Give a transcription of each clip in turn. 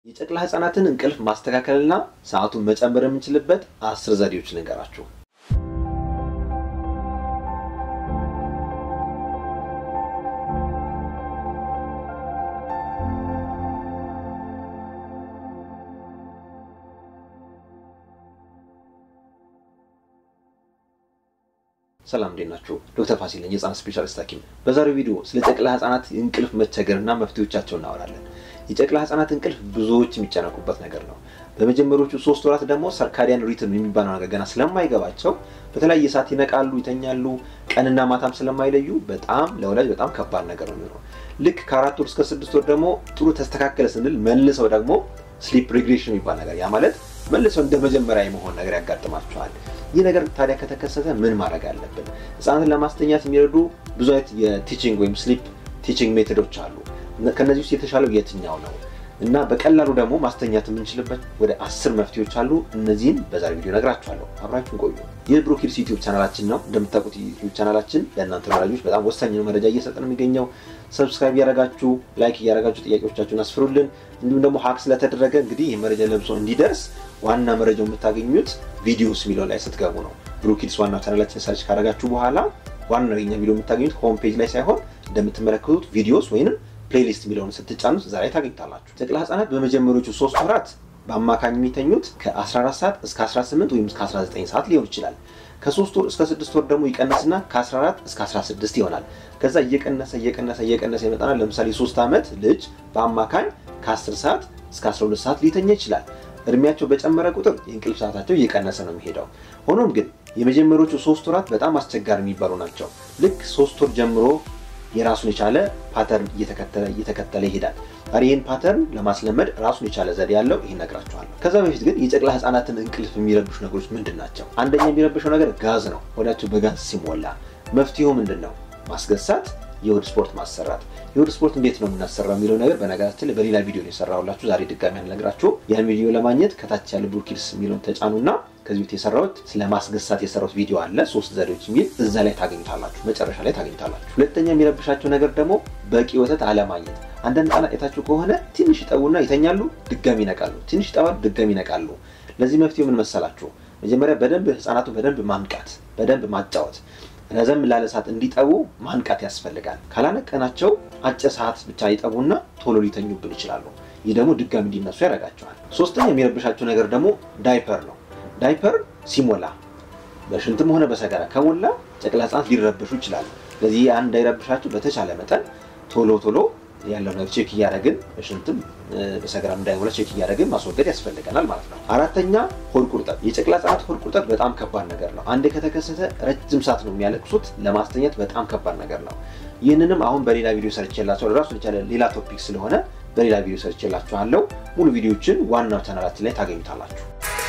የጨቅላ ህጻናትን እንቅልፍ ማስተካከልና ሰዓቱን መጨመር የምንችልበት አስር ዘዴዎች ልንገራችሁ። ሰላም እንዴት ናችሁ? ዶክተር ፋሲል ነኝ፣ የህፃናት ስፔሻሊስት ሐኪም። በዛሬው ቪዲዮ ስለ ጨቅላ ህጻናት እንቅልፍ መቸገርና መፍትሄዎቻቸው እናወራለን። የጨቅላ ህጻናት እንቅልፍ ብዙዎች የሚጨነቁበት ነገር ነው። በመጀመሪያዎቹ ሶስት ወራት ደግሞ ሰርካዲያን ሪትም የሚባለው ነገር ገና ስለማይገባቸው በተለያየ ሰዓት ይነቃሉ፣ ይተኛሉ። ቀንና ማታም ስለማይለዩ በጣም ለወላጅ በጣም ከባድ ነገር ነው የሚሆነው። ልክ ከአራት ወር እስከ ስድስት ወር ደግሞ ጥሩ ተስተካከለ ስንል መልሰው ደግሞ ስሊፕ ሬግሬሽን የሚባል ነገር ያ ማለት መልሰው እንደ መጀመሪያ የመሆን ነገር ያጋጥማቸዋል። ይህ ነገር ታዲያ ከተከሰተ ምን ማድረግ አለብን? ህጻናትን ለማስተኛት የሚረዱ ብዙ አይነት የቲቺንግ ወይም ስሊፕ ቲቺንግ ሜቶዶች አሉ። ከነዚህ ውስጥ የተሻለው የትኛው ነው እና በቀላሉ ደግሞ ማስተኛት የምንችልበት ወደ አስር መፍትሄዎች አሉ። እነዚህን በዛሬ ቪዲዮ ነግራችኋለሁ። አብራችሁን ቆዩ። ይህ ብሮኪድስ ዩቲዩብ ቻናላችን ነው። እንደምታውቁት ዩቲዩብ ቻናላችን ለእናንተ ወላጆች በጣም ወሳኝ ነው መረጃ እየሰጠ ነው የሚገኘው። ሰብስክራይብ እያደረጋችሁ ላይክ እያደረጋችሁ ጥያቄዎቻችሁን አስፍሩልን። እንዲሁም ደግሞ ሀክ ስለተደረገ እንግዲህ ይህ መረጃ ለብሶ እንዲደርስ ዋና መረጃው የምታገኙት ቪዲዮስ የሚለው ላይ ስትገቡ ነው። ብሮኪድስ ዋና ቻናላችን ሰርች ካደረጋችሁ በኋላ ዋናው የኛ ቪዲዮ የምታገኙት ሆም ፔጅ ላይ ሳይሆን እንደምትመለከቱት ቪዲዮስ ወይንም ፕሌሊስት የሚለውን ስትጫኑት እዛ ላይ ታገኝታላችሁ። ጨቅላ ህጻናት በመጀመሪያዎቹ ሶስት ወራት በአማካኝ የሚተኙት ከ14 ሰዓት እስከ 18 ወይም እስከ 19 ሰዓት ሊሆን ይችላል። ከሶስት ወር እስከ ስድስት ወር ደግሞ ይቀነስና ከ14 እስከ 16 ይሆናል። ከዛ እየቀነሰ እየቀነሰ እየቀነሰ ይመጣና ለምሳሌ ሶስት ዓመት ልጅ በአማካኝ ከ10 ሰዓት እስከ 12 ሰዓት ሊተኛ ይችላል። እድሜያቸው በጨመረ ቁጥር የእንቅልፍ ሰዓታቸው እየቀነሰ ነው የሚሄደው። ሆኖም ግን የመጀመሪያዎቹ ሶስት ወራት በጣም አስቸጋሪ የሚባሉ ናቸው። ልክ ሶስት ወር ጀምሮ የራሱን የቻለ ፓተርን እየተከተለ እየተከተለ ይሄዳል። ታዲያ ይህን ፓተርን ለማስለመድ ራሱን የቻለ ዘዴ ያለው ይህን እነግራችኋለሁ። ከዛ በፊት ግን የጨቅላ ህጻናትን እንቅልፍ የሚረብሹ ነገሮች ምንድን ናቸው? አንደኛ የሚረብሸው ነገር ጋዝ ነው። ሆዳቸው በጋዝ ሲሞላ መፍትሄው ምንድን ነው? ማስገሳት፣ የሆድ ስፖርት ማሰራት። የሆድ ስፖርት እንዴት ነው የምናሰራው የሚለው ነገር በነገራችን ላይ በሌላ ቪዲዮ ነው የሰራሁላችሁ። ዛሬ ድጋሚ አልነግራችሁ። ያን ቪዲዮ ለማግኘት ከታች ያለ ብሮኪድስ የሚለውን ተጫኑና ከዚህ ቤት የሰራሁት ስለ ማስገሳት የሰራሁት ቪዲዮ አለ፣ ሶስት ዘዴዎች የሚል እዛ ላይ ታገኙታላችሁ፣ መጨረሻ ላይ ታገኙታላችሁ። ሁለተኛ የሚረብሻቸው ነገር ደግሞ በቂ ወተት አለማግኘት። አንዳንድ ህጻናት አይታችሁ ከሆነ ትንሽ ይጠቡና ይተኛሉ፣ ድጋሚ ይነቃሉ፣ ትንሽ ይጠባሉ፣ ድጋሚ ይነቃሉ። ለዚህ መፍትሄው ምን መሰላችሁ? መጀመሪያ በደንብ ህጻናቱን በደንብ ማንቃት፣ በደንብ ማጫወት ረዘም ላለ ሰዓት እንዲጠቡ ማንቃት ያስፈልጋል። ካላነቀናቸው አጭር ሰዓት ብቻ ይጠቡና ቶሎ ሊተኙብን ይችላሉ። ይህ ደግሞ ድጋሚ እንዲነሱ ያደርጋቸዋል። ሶስተኛ የሚረብሻቸው ነገር ደግሞ ዳይፐር ነው። ዳይፐር ሲሞላ በሽንትም ሆነ በሰገራ ከሞላ ጨቅላ ህጻናት ሊረብሹ ይችላሉ። ስለዚህ ያን እንዳይረብሻቸው በተቻለ መጠን ቶሎ ቶሎ ያለው ነገር ቼክ እያደረግን በሽንትም በሰገራም እንዳይሞላ ቼክ እያደረግን ማስወገድ ያስፈልገናል ማለት ነው። አራተኛ ሆድ ቁርጠት። የጨቅላ ህጻናት ሆድ ቁርጠት በጣም ከባድ ነገር ነው። አንዴ ከተከሰተ ረጅም ሰዓት ነው የሚያለቅሱት። ለማስተኛት በጣም ከባድ ነገር ነው። ይህንንም አሁን በሌላ ቪዲዮ ሰርቼላችኋለሁ። ራሱን የቻለ ሌላ ቶፒክ ስለሆነ በሌላ ቪዲዮ ሰርቼላችኋለሁ። ሙሉ ቪዲዮችን ዋናው ቻናላችን ላይ ታገኙታላችሁ።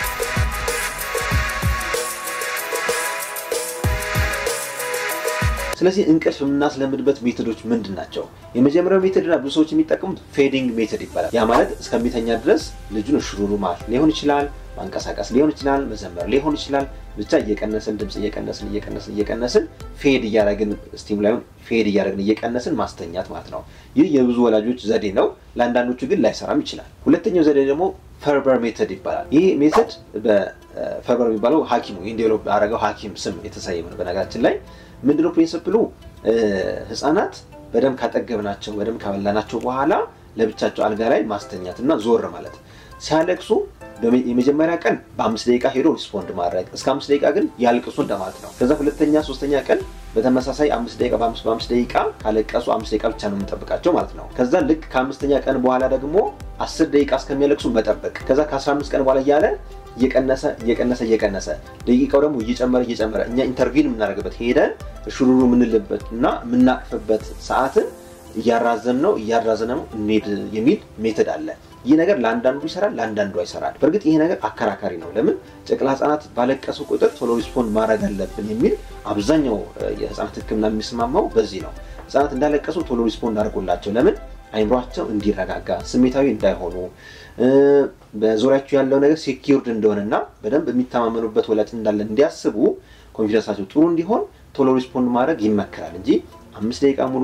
ስለዚህ እንቅልፍ የምናስለምድበት ሜቶዶች ምንድን ናቸው? የመጀመሪያው ሜቶድና ብዙ ሰዎች የሚጠቀሙት ፌዲንግ ሜቶድ ይባላል። ያ ማለት እስከሚተኛ ድረስ ልጁን እሽሩሩ ማለት ሊሆን ይችላል፣ ማንቀሳቀስ ሊሆን ይችላል፣ መዘመር ሊሆን ይችላል። ብቻ እየቀነስን ድምፅ እየቀነስን እየቀነስን እየቀነስን ፌድ እያደረግን ስቲሙላዩን ፌድ እያደረግን እየቀነስን ማስተኛት ማለት ነው። ይህ የብዙ ወላጆች ዘዴ ነው። ለአንዳንዶቹ ግን ላይሰራም ይችላል። ሁለተኛው ዘዴ ደግሞ ፈርበር ሜተድ ይባላል። ይህ ሜተድ በፈርበር የሚባለው ሐኪሙ ይህን ዴቨሎፕ ያደረገው ሐኪም ስም የተሰየመ ነው። በነገራችን ላይ ምንድነው ፕሪንስፕሉ? ህፃናት በደንብ ካጠገብናቸው በደንብ ካበላናቸው በኋላ ለብቻቸው አልጋ ላይ ማስተኛት እና ዞር ማለት ሲያለቅሱ የመጀመሪያ ቀን በአምስት ደቂቃ ሄዶ ሪስፖንድ ማድረግ እስከ አምስት ደቂቃ ግን ያልቅሱ እንደማለት ነው። ከዛ ሁለተኛ ሶስተኛ ቀን በተመሳሳይ አምስት ደቂቃ በአምስት በአምስት ደቂቃ ካለቀሱ አምስት ደቂቃ ብቻ ነው የምንጠብቃቸው ማለት ነው። ከዛ ልክ ከአምስተኛ ቀን በኋላ ደግሞ አስር ደቂቃ እስከሚያለቅሱ መጠበቅ ከዛ ከአስራ አምስት ቀን በኋላ እያለ እየቀነሰ እየቀነሰ እየቀነሰ ደቂቃው ደግሞ እየጨመረ እየጨመረ እኛ ኢንተርቪን የምናደርግበት ሄደን ሹሩሩ የምንልበት እና የምናቅፍበት ሰዓትን እያራዘም ነው እያራዘነ ነው እንሄድ የሚል ሜተድ አለ። ይህ ነገር ለአንዳንዱ ይሰራል፣ ለአንዳንዱ አይሰራል። በእርግጥ ይሄ ነገር አከራካሪ ነው። ለምን ጨቅላ ህጻናት ባለቀሱ ቁጥር ቶሎ ሪስፖንድ ማድረግ አለብን የሚል አብዛኛው የህጻናት ሕክምና የሚስማማው በዚህ ነው። ህጻናት እንዳለቀሱ ቶሎ ሪስፖንድ አድርጎላቸው ለምን አይምሯቸው እንዲረጋጋ ስሜታዊ እንዳይሆኑ በዙሪያቸው ያለው ነገር ሴኪርድ እንደሆነና በደንብ የሚተማመኑበት ወላጅ እንዳለ እንዲያስቡ ኮንፊደንሳቸው ጥሩ እንዲሆን ቶሎ ሪስፖንድ ማድረግ ይመከራል እንጂ አምስት ደቂቃ ሙሉ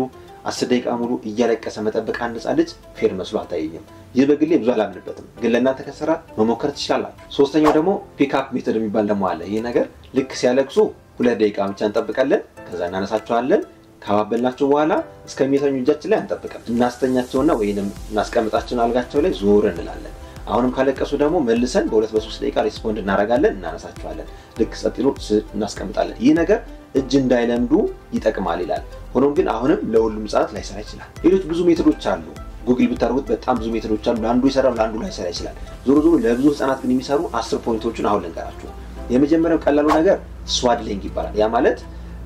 አስር ደቂቃ ሙሉ እያለቀሰ መጠበቅ አንድ ሕፃን ልጅ ፌር መስሎ አልታየኝም። ይህ በግሌ ብዙ አላምንበትም፣ ግን ለእናንተ ከሰራ መሞከር ትችላላችሁ። ሶስተኛው ደግሞ ፒክአፕ ሜተድ የሚባል ደግሞ አለ። ይህ ነገር ልክ ሲያለቅሱ ሁለት ደቂቃ ብቻ እንጠብቃለን፣ ከዛ እናነሳቸዋለን። ካባበልናቸው በኋላ እስከሚተኙ እጃችን ላይ አንጠብቅም። እናስተኛቸውና ወይንም እናስቀምጣቸውን አልጋቸው ላይ ዞር እንላለን። አሁንም ካለቀሱ ደግሞ መልሰን በሁለት በሶስት ደቂቃ ሪስፖንድ እናደርጋለን፣ እናነሳቸዋለን። ልክ ጸጥ ይሉ እናስቀምጣለን። ይህ ነገር እጅ እንዳይለምዱ ይጠቅማል ይላል። ሆኖም ግን አሁንም ለሁሉም ህጻናት ላይሰራ ይችላል። ሌሎች ብዙ ሜቶዶች አሉ። ጉግል ብታደርጉት በጣም ብዙ ሜቶዶች አሉ። ለአንዱ ይሰራል፣ ለአንዱ ላይሰራ ይችላል። ዞሮ ዞሮ ለብዙ ህጻናት ግን የሚሰሩ አስር ፖይንቶችን አሁን ልንገራችሁ። የመጀመሪያው ቀላሉ ነገር ስዋድሊንግ ይባላል። ያ ማለት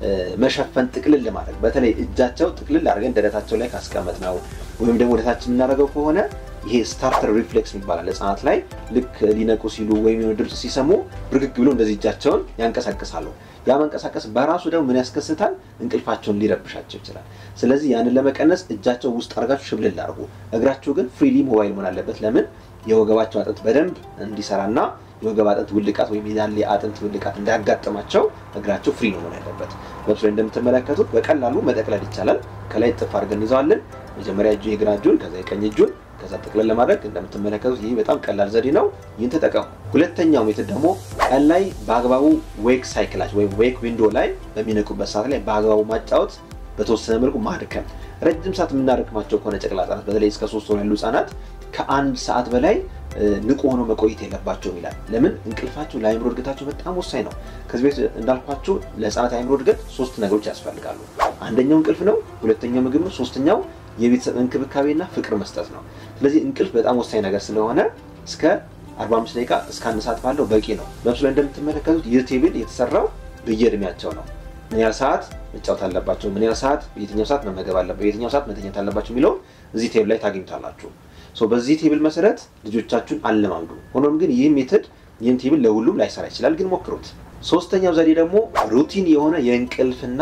መሸፈን ጥቅልል ለማድረግ በተለይ እጃቸው ጥቅልል አድርገን ደረታቸው ላይ ካስቀመጥ ነው ወይም ደግሞ ወደታችን የምናደርገው ከሆነ ይሄ ስታርተር ሪፍሌክስ ይባላል። ህጻናት ላይ ልክ ሊነቁ ሲሉ ወይም የሆነ ድምፅ ሲሰሙ ብርግግ ብሎ እንደዚህ እጃቸውን ያንቀሳቅሳሉ። ያ መንቀሳቀስ በራሱ ደግሞ ምን ያስከስታል? እንቅልፋቸውን ሊረብሻቸው ይችላል። ስለዚህ ያንን ለመቀነስ እጃቸው ውስጥ አድርጋችሁ ሽብልል አድርጉ። እግራችሁ ግን ፍሪሊ ሞባይል መሆን አለበት። ለምን የወገባቸው አጥንት በደንብ እንዲሰራና የወገብ አጥንት ውልቃት ወይም የዳሌ አጥንት ውልቃት እንዳያጋጥማቸው እግራቸው ፍሪ ነው መሆን ያለበት። በምስሉ ላይ እንደምትመለከቱት በቀላሉ መጠቅለል ይቻላል። ከላይ ጥፍ አድርገን እንይዘዋለን። መጀመሪያ እጁ የግራ እጁን ከዛ የቀኝ እጁን ከዛ ጠቅለል ለማድረግ እንደምትመለከቱት ይህ በጣም ቀላል ዘዴ ነው። ይህን ተጠቀሙ። ሁለተኛው ሜትድ ደግሞ ቀን ላይ በአግባቡ ዌክ ሳይክላቸው ወይም ዌክ ዊንዶ ላይ በሚነቁበት ሰዓት ላይ በአግባቡ ማጫወት፣ በተወሰነ መልኩ ማድከም። ረጅም ሰዓት የምናደክማቸው ከሆነ ጨቅላ ህጻናት በተለይ እስከ ሶስት ወር ያሉ ህጻናት ከአንድ ሰዓት በላይ ንቁ ሆኖ መቆየት የለባቸውም ይላል። ለምን? እንቅልፋቸው ለአእምሮ እድገታቸው በጣም ወሳኝ ነው። ከዚህ ቤት እንዳልኳቸው ለህፃናት አእምሮ እድገት ሶስት ነገሮች ያስፈልጋሉ። አንደኛው እንቅልፍ ነው፣ ሁለተኛው ምግብ ነው፣ ሶስተኛው የቤተሰብ እንክብካቤና ፍቅር መስጠት ነው። ስለዚህ እንቅልፍ በጣም ወሳኝ ነገር ስለሆነ እስከ 45 ደቂቃ እስከ አንድ ሰዓት ባለው በቂ ነው። በምስሉ ላይ እንደምትመለከቱት ይህ ቴብል የተሰራው በየእድሜያቸው ነው። ምን ያህል ሰዓት መጫወት አለባቸው፣ ምን ያህል ሰዓት፣ የትኛው ሰዓት መመገብ አለባቸው፣ የትኛው ሰዓት መተኛት አለባቸው የሚለውን እዚህ ቴብል ላይ ታገኙታላችሁ። በዚህ ቴብል መሰረት ልጆቻችሁን አለማምዱ። ሆኖም ግን ይህ ሜትድ ይህን ቴብል ለሁሉም ላይሰራ ይችላል፣ ግን ሞክሩት። ሶስተኛው ዘዴ ደግሞ ሩቲን የሆነ የእንቅልፍና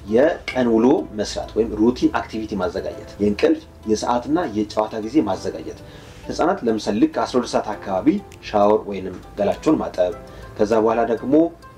የቀን ውሎ መስራት ወይም ሩቲን አክቲቪቲ ማዘጋጀት፣ የእንቅልፍ የሰዓትና የጨዋታ ጊዜ ማዘጋጀት። ህጻናት ለምሳሌ ልክ 12 ሰዓት አካባቢ ሻወር ወይንም ገላቸውን ማጠብ፣ ከዛ በኋላ ደግሞ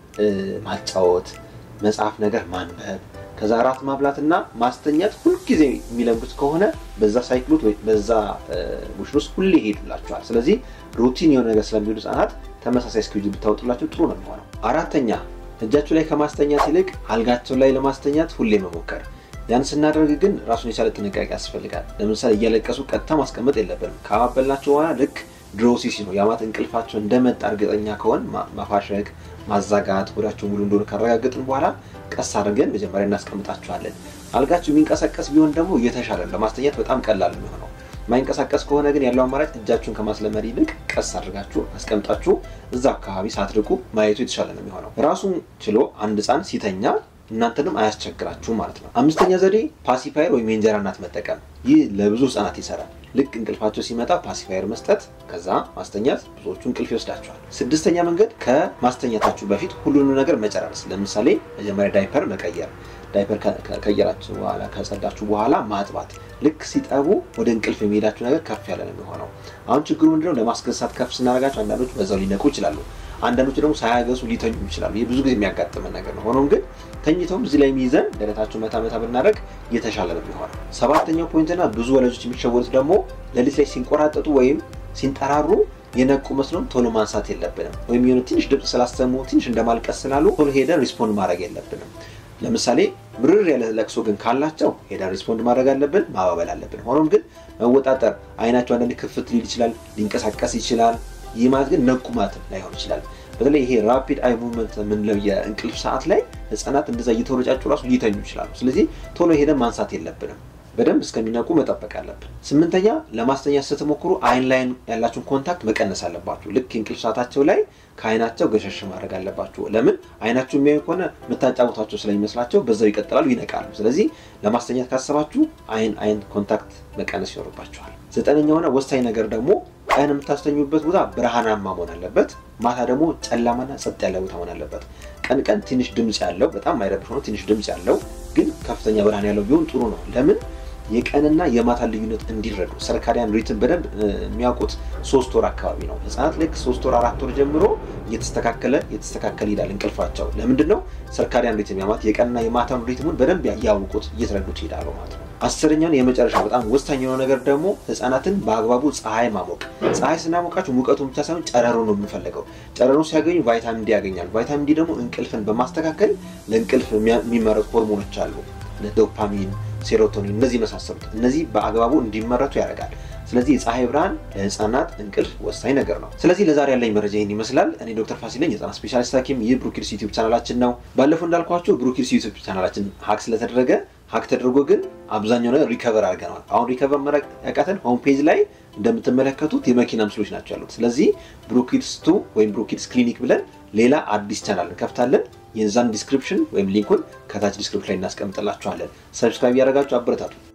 ማጫወት፣ መጽሐፍ ነገር ማንበብ ከዛ እራት ማብላትና ማስተኛት ሁልጊዜ የሚለምዱት ከሆነ በዛ ሳይክሉት ወይ በዛ ቡሽን ውስጥ ሁሌ ይሄዱላቸዋል። ስለዚህ ሩቲን የሆነ ነገር ስለሚሄዱ ህጻናት ተመሳሳይ ስኬጁል ብታወጡላቸው ጥሩ ነው የሚሆነው። አራተኛ እጃቸው ላይ ከማስተኛት ይልቅ አልጋቸው ላይ ለማስተኛት ሁሌ መሞከር። ያን ስናደርግ ግን ራሱን የቻለ ጥንቃቄ ያስፈልጋል። ለምሳሌ እያለቀሱ ቀጥታ ማስቀመጥ የለብንም። ካባበልናቸው በኋላ ልክ ድሮ ሲሲ ነው ያማት እንቅልፋቸው እንደመጣ እርግጠኛ ከሆን ማፋሸግ፣ ማዛጋት ወዳቸው ሙሉ እንደሆነ ካረጋገጥን በኋላ ቀስ አድርገን መጀመሪያ እናስቀምጣቸዋለን። አልጋቸው የሚንቀሳቀስ ቢሆን ደግሞ እየተሻለ ለማስተኛት በጣም ቀላል የሚሆነው። የማይንቀሳቀስ ከሆነ ግን ያለው አማራጭ እጃችሁን ከማስለመድ ይልቅ ቀስ አድርጋችሁ አስቀምጣችሁ እዛ አካባቢ ሳትርቁ ማየቱ የተሻለ ነው የሚሆነው። ራሱን ችሎ አንድ ህፃን ሲተኛ እናንተንም አያስቸግራችሁም ማለት ነው። አምስተኛ ዘዴ ፓሲፋየር ወይም የእንጀራ እናት መጠቀም። ይህ ለብዙ ህጻናት ይሰራል። ልክ እንቅልፋቸው ሲመጣ ፓሲፋየር መስጠት፣ ከዛ ማስተኛት፣ ብዙዎቹ እንቅልፍ ይወስዳቸዋል። ስድስተኛ መንገድ ከማስተኛታችሁ በፊት ሁሉንም ነገር መጨራረስ። ለምሳሌ መጀመሪያ ዳይፐር መቀየር፣ ዳይፐር ከቀየራችሁ በኋላ ከጸዳችሁ በኋላ ማጥባት። ልክ ሲጠቡ ወደ እንቅልፍ የሚሄዳችሁ ነገር ከፍ ያለ ነው የሚሆነው። አሁን ችግሩ ምንድነው? ለማስገሳት ከፍ ስናደርጋቸው አንዳንዶች በዛው ሊነቁ ይችላሉ። አንዳንዶች ደግሞ ሳያገሱ ሊተኙ ይችላሉ። ይህ ብዙ ጊዜ የሚያጋጥመን ነገር ነው። ሆኖም ግን ተኝተውም እዚህ ላይ የሚይዘን ደረታቸው መታ መታ ብናደርግ እየተሻለ ነው የሚሆነው። ሰባተኛው ፖይንትና ብዙ ወላጆች የሚሸወሩት ደግሞ ሌሊት ላይ ሲንቆራጠጡ ወይም ሲንጠራሩ የነቁ መስሎም ቶሎ ማንሳት የለብንም። ወይም የሆነ ትንሽ ድምፅ ስላሰሙ ትንሽ እንደማልቀስ ስላሉ ቶሎ ሄደን ሪስፖንድ ማድረግ የለብንም። ለምሳሌ ምርር ያለ ለቅሶ ግን ካላቸው ሄደን ሪስፖንድ ማድረግ አለብን፣ ማባበል አለብን። ሆኖም ግን መወጣጠር፣ አይናቸው አንዳንድ ክፍት ሊል ይችላል፣ ሊንቀሳቀስ ይችላል። ይህ ማለት ግን ነቁ ማለት ላይሆን ይችላል። በተለይ ይሄ ራፒድ አይ ሙቭመንት የምንለው የእንቅልፍ ሰዓት ላይ ህጻናት እንደዛ እየተወረጫጩ ራሱ ሊተኙ ይችላሉ። ስለዚህ ቶሎ ሄደን ማንሳት የለብንም። በደንብ እስከሚነቁ መጠበቅ አለብን። ስምንተኛ ለማስተኛት ስትሞክሩ አይን ላይ ያላችሁን ኮንታክት መቀነስ አለባችሁ። ልክ የእንቅልፍ ሰዓታቸው ላይ ከአይናቸው ገሸሽ ማድረግ አለባችሁ። ለምን አይናችሁ የሚያዩ ከሆነ የምታጫውታቸው ስለሚመስላቸው በዛው ይቀጥላሉ፣ ይነቃሉ። ስለዚህ ለማስተኛት ካሰባችሁ አይን አይን ኮንታክት መቀነስ ይኖርባችኋል። ዘጠነኛውና ወሳኝ ነገር ደግሞ ቀን የምታስተኙበት ቦታ ብርሃናማ መሆን አለበት። ማታ ደግሞ ጨለማና ጸጥ ያለ ቦታ መሆን አለበት። ቀን ቀን ትንሽ ድምፅ ያለው በጣም ማይረብሽ ሆኖ ትንሽ ድምፅ ያለው ግን ከፍተኛ ብርሃን ያለው ቢሆን ጥሩ ነው። ለምን የቀንና የማታ ልዩነት እንዲረዱ ሰርካዲያን ሪትም በደንብ የሚያውቁት ሶስት ወር አካባቢ ነው። ህጻናት ልክ ሶስት ወር አራት ወር ጀምሮ እየተስተካከለ እየተስተካከለ ይሄዳል እንቅልፋቸው። ለምንድን ነው ሰርካዲያን ሪትም ያማት የቀንና የማታን ሪትሙን በደንብ ያውቁት እየተረዱት ይሄዳሉ ማለት ነው። አስረኛውን የመጨረሻ በጣም ወሳኝ የሆነ ነገር ደግሞ ህፃናትን በአግባቡ ፀሐይ ማሞቅ። ፀሐይ ስናሞቃቸው ሙቀቱን ብቻ ሳይሆን ጨረሩ ነው የምንፈልገው። ጨረሩን ሲያገኙ ቫይታሚን ዲ ያገኛሉ። ቫይታሚን ዲ ደግሞ እንቅልፍን በማስተካከል ለእንቅልፍ የሚመረጡ ሆርሞኖች አሉ፣ ዶፓሚን፣ ሴሮቶኒን እነዚህ የመሳሰሉት እነዚህ በአግባቡ እንዲመረቱ ያደርጋል። ስለዚህ የፀሐይ ብርሃን ለህፃናት እንቅልፍ ወሳኝ ነገር ነው። ስለዚህ ለዛሬ ያለኝ መረጃ ይህን ይመስላል። እኔ ዶክተር ፋሲል ነኝ፣ የህፃናት ስፔሻሊስት ሐኪም። ይህ ብሩኪድስ ዩቲዩብ ቻናላችን ነው። ባለፈው እንዳልኳቸው ብሩኪድስ ዩቲዩብ ቻናላችን ሀክ ስለተደረገ ሀክ ተደርጎ ግን አብዛኛው ነገር ሪከቨር አድርገነዋል። አሁን ሪከቨር መረቅ ያቃተን ሆም ፔጅ ላይ እንደምትመለከቱት የመኪና ምስሎች ናቸው ያሉት። ስለዚህ ብሩኪድስ ቱ ወይም ብሩኪድስ ክሊኒክ ብለን ሌላ አዲስ ቻናል እንከፍታለን። የዛን ዲስክሪፕሽን ወይም ሊንኩን ከታች ዲስክሪፕሽን ላይ እናስቀምጥላችኋለን። ሰብስክራይብ እያደረጋችሁ አበረታቱ።